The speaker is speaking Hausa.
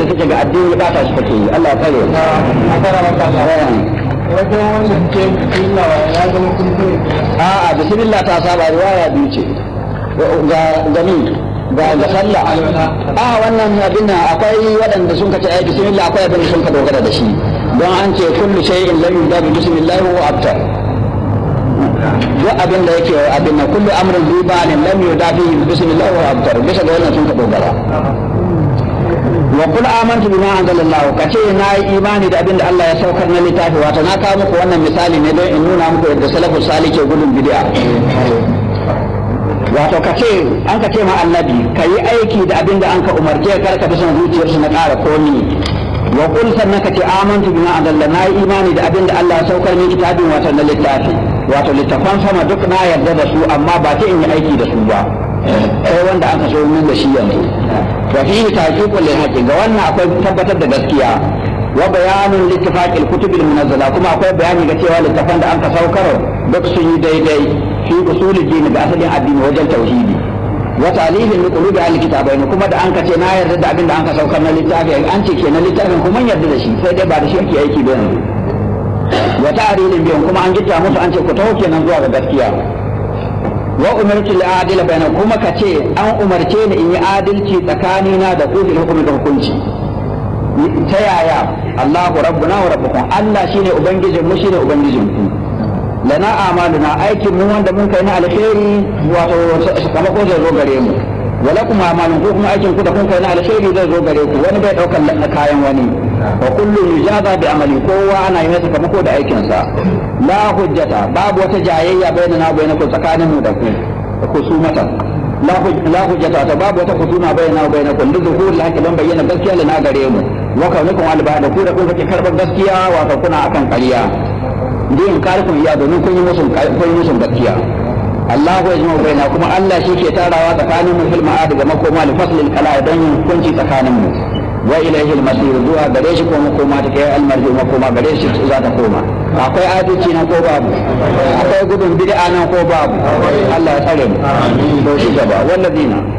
da take ga addini ba ta shi take yi Allah ya tsare wajen wanda ke bismillah ya zama kuskure a'a bismillah ta saba riwaya biyu ce ga gani ga ga sallah a wannan abin nan akwai waɗanda sun kace ai bismillah akwai abin da sun ka dogara da shi don an ce kullu shay'in lam yubda bi bismillah wa abtar duk abin da yake abin nan kullu amrin bi ba'in lam yubda bi bismillah wa abtar bisa ga wannan sun ka dogara wa kul amantu bima anzalallahu kace na yi imani da abin da Allah ya saukar na littafi wato na kawo muku wannan misali ne don in nuna muku yadda salafus salih ke gudun bid'a wato kace an ka ce ma annabi ka yi aiki da abin da an ka umarce kar ka bi son zuciyarsu na ƙara komi wa kul sannan ka ce amantu bima anzalallahu na yi imani da abin da Allah ya saukar ni kitabin wato na littafi wato littafan sama duk na yarda da su amma ba ta in yi aiki da su ba sai wanda aka so min da shi yanzu wa fihi taqiqul lil haqqi ga wannan akwai tabbatar da gaskiya wa bayanun littifaqil kutubil munazzala kuma akwai bayani ga cewa littafan da aka saukar duk sun yi daidai fi usulul din ga asalin addini wajen tauhidi wa ta'lilin li qulubi ahli kitabain kuma da an ka ce na yarda da abin da an ka saukar na littafi an ce kenan littafin kuma yarda da shi sai dai ba da shi ake aiki ba yanzu wa ta'rilin biyan kuma an gitta musu an ce ku taho kenan zuwa ga gaskiya wa umarci li adila bayna kuma ka ce an umarce ni in yi adalci tsakanina da ku bil hukumi da hukunci ta yaya Allahu rabbuna wa rabbukum Allah shine ubangijin mu shine ubangijin ku lana amaluna aikin mu wanda mun kai na alheri wato sakamako zai zo gare mu wala kuma amalun ko kuma aikin ku da kun kai na alheri zai zo gare ku wani bai daukar na kayan wani wa kullu yujaza bi amali kowa ana yi masa sakamako da aikinsa la hujjata babu wata jayayya bainana wa bainakum tsakanin mu da ku kusumatan la hujjata ta babu wata kusuma bainana wa bainakum li zuhur la hakilan bayyana gaskiya lana gare mu wa kaunukum al da ku da kun kake karbar gaskiya wato kuna akan ƙarya din karikun iya domin kun yi musun kun yi musun gaskiya Allahu ya jima baina kuma Allah shi ke tarawa tsakanin mu fil ma'ad ga makoma li faslil kala don yin hukunci tsakanin mu wa ilaihi al-masir zuwa gare shi ko makoma ta kai al-marji makoma gare shi za ta koma akwai adalci nan ko babu akwai gudun bid'a nan ko babu Allah ya tsare mu to shi gaba wallazina